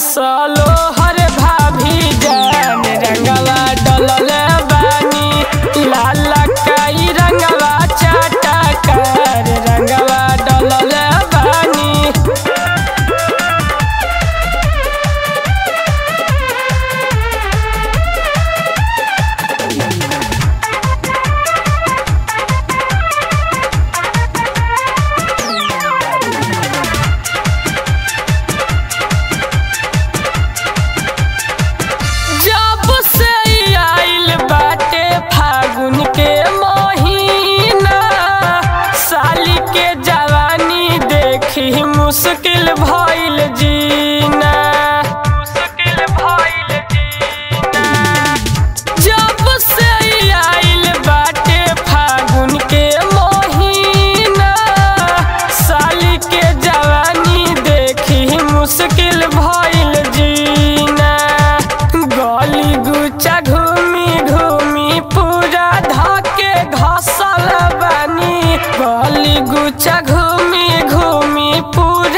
सालो हर भाभी जान रंगवा डलल बानी लाला काई रंगवा चाटा कर रंगवा डलल बानी जब से ई आइल बाटे फागुन के महीना साली के जवानी देखी मुश्किल भइल जीना मुश्किल भइल जीना जब से ई आइल बाटे फागुन के महीना साली के जवानी देखी मुश्किल भइल जीना गली गुचा घूमी घूमी पूरा धके घसल बानी गली गुचा घूमी घूमी पूरा